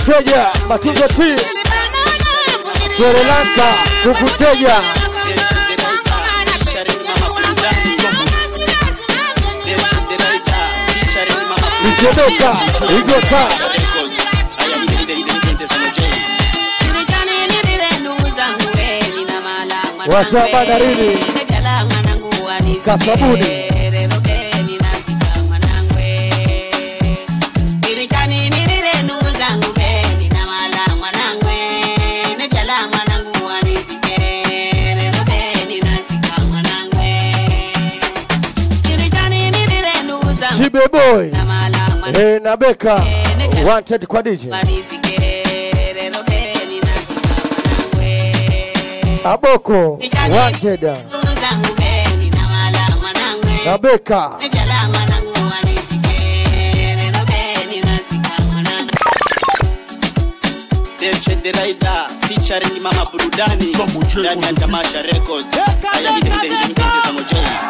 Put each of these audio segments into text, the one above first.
Kukuteja Matunzo T Sri Lanka Kukuteja Ichedeka Igota Wasa bandarini Kasabuni Shibe Boy eh, na Beka Wanted kwa DJ Aboko Wanted na Beka Raida featuring Mama Burudani ndani ya Tamasha Records. Haya hide hide hide hide za Mojei.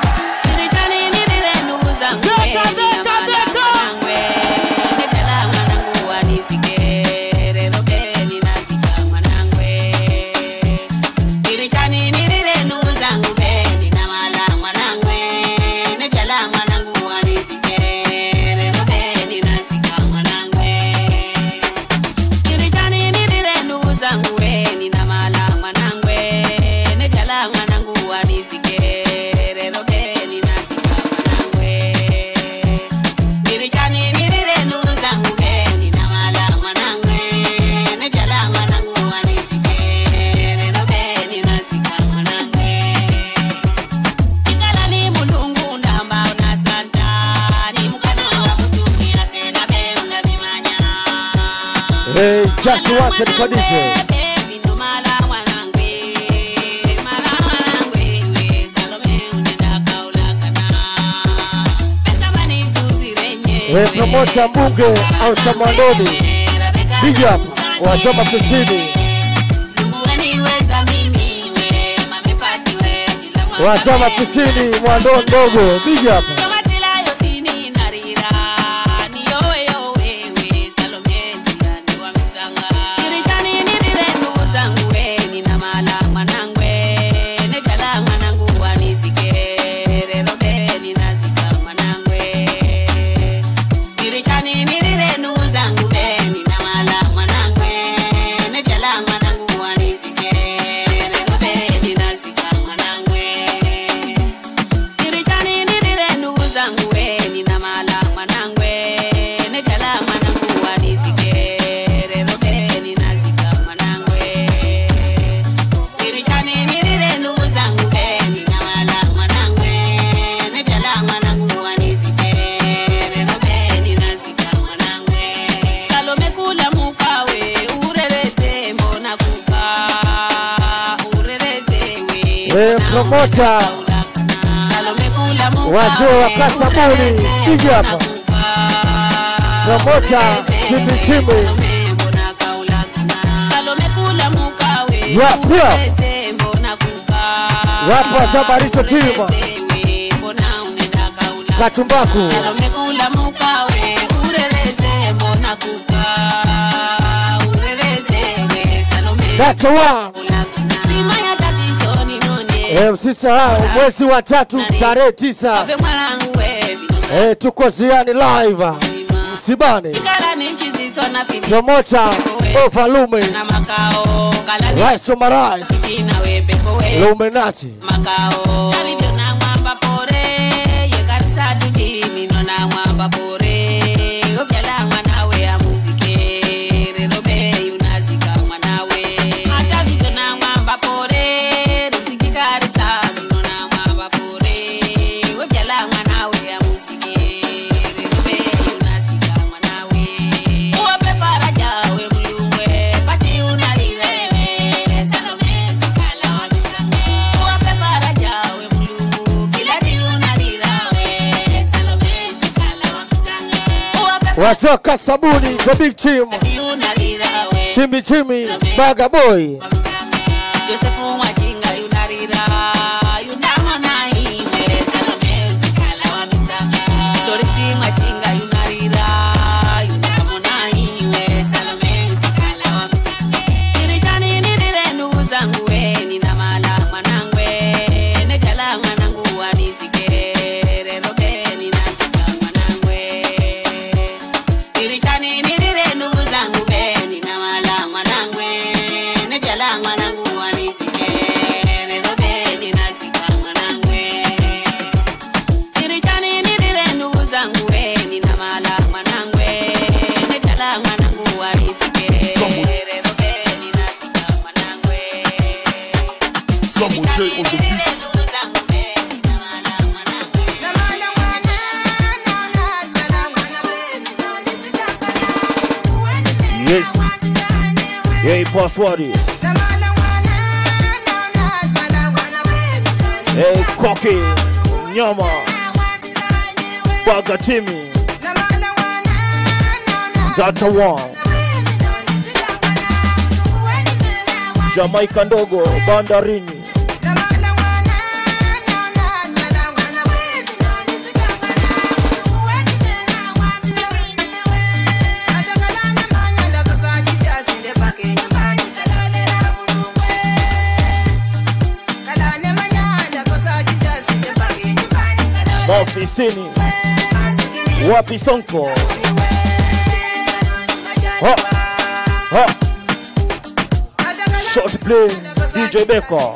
Hey, just wanted kwa DJ Hey, promota mbunge au Samandoni Big up Wasoma Kusini Wasoma Kusini Mwando ndogo Big up Hey, promota wazee wa Kasabuni Big up promota chimbichimbi Yap, yap. wapo wasabaricho tima Katumbaku salomekula mukawe urereze mbona kuka urereze we salome That's one. simanya tatizo ninone Eh, usisahau mwezi wa tatu tarehe tisa ave mwanangu we eh, tuko ziani live msibani kala ni nchi zitona fiti promota Ofalume na makao kala ni Rais Omarai fitina we pepo we Luminati makao alivyo na mwamba pore yekarisa tudimino na mwamba pore ovyala mwanawe amuzike rero be unazika mwanawe hata vivyo na mwamba pore rizikikarisa mino na mwamba pore ovyala mwanawe amuzike rero be unazika mwanawe uwape faraja we mulungwe pati unalirewe salome tukala walusange uwape faraja we mulungu kila di unalirawe salome tukala walusange uwape wasoka sabuni the big team di unalirawe chimbi chimbi baga boy Josefu Mwajinga yunarira yunamona iwe Salome Tikala wa mitanga Dorisi Mwajinga yunarira yunamona iwe Salome Yes. Hey, password. Hey, Koki. Nyama. Bagatimi. Data One. Jamaica ndogo bandarini. Maofisini. Wapi Sonko? Ha. Ha. Short play. DJ Beko.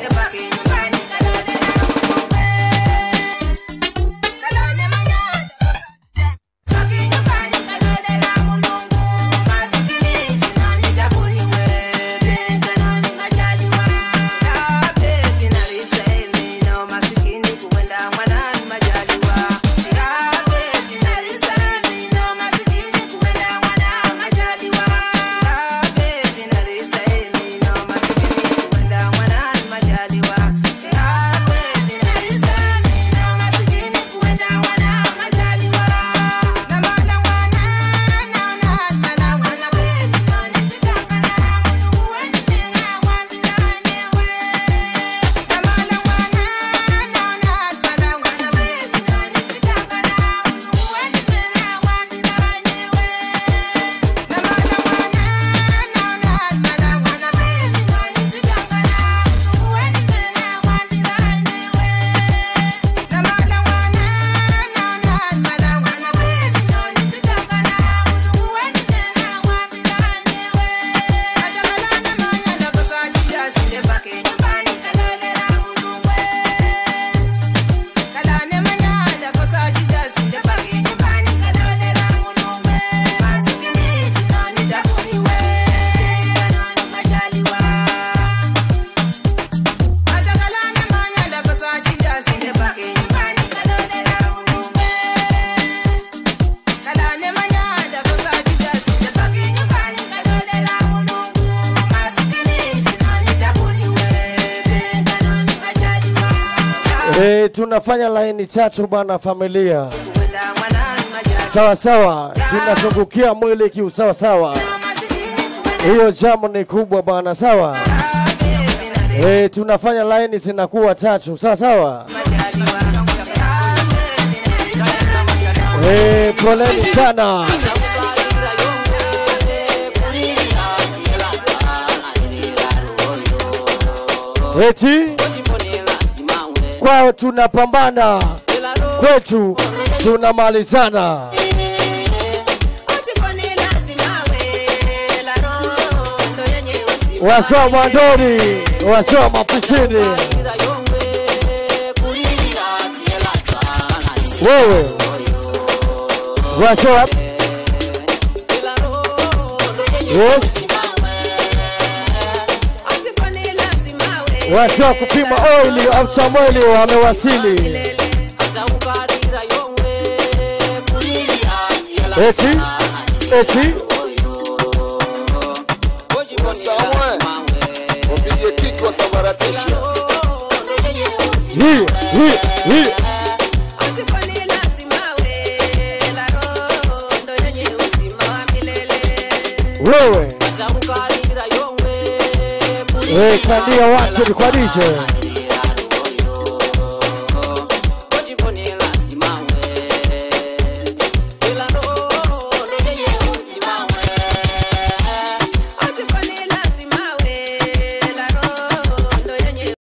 Eh, tunafanya laini tatu bwana familia. Sawa sawa, tunazungukia mwili kiusawa sawa. Hiyo jamu ni kubwa bwana, sawa. Eh, tunafanya laini zinakuwa tatu, sawa sawa. Eh, poleni sana. Eti kwao tunapambana, kwetu tunamalizana. Wasoa mwandoni, wasoa mapisini, wewe wasoa yes, wasoa kupima oili au chamweli wamewasili. Eti eti Wasamwe wapige kiki wasambaratisha. hii hii hii wewe Eh, kandia watu ni kwa DJ.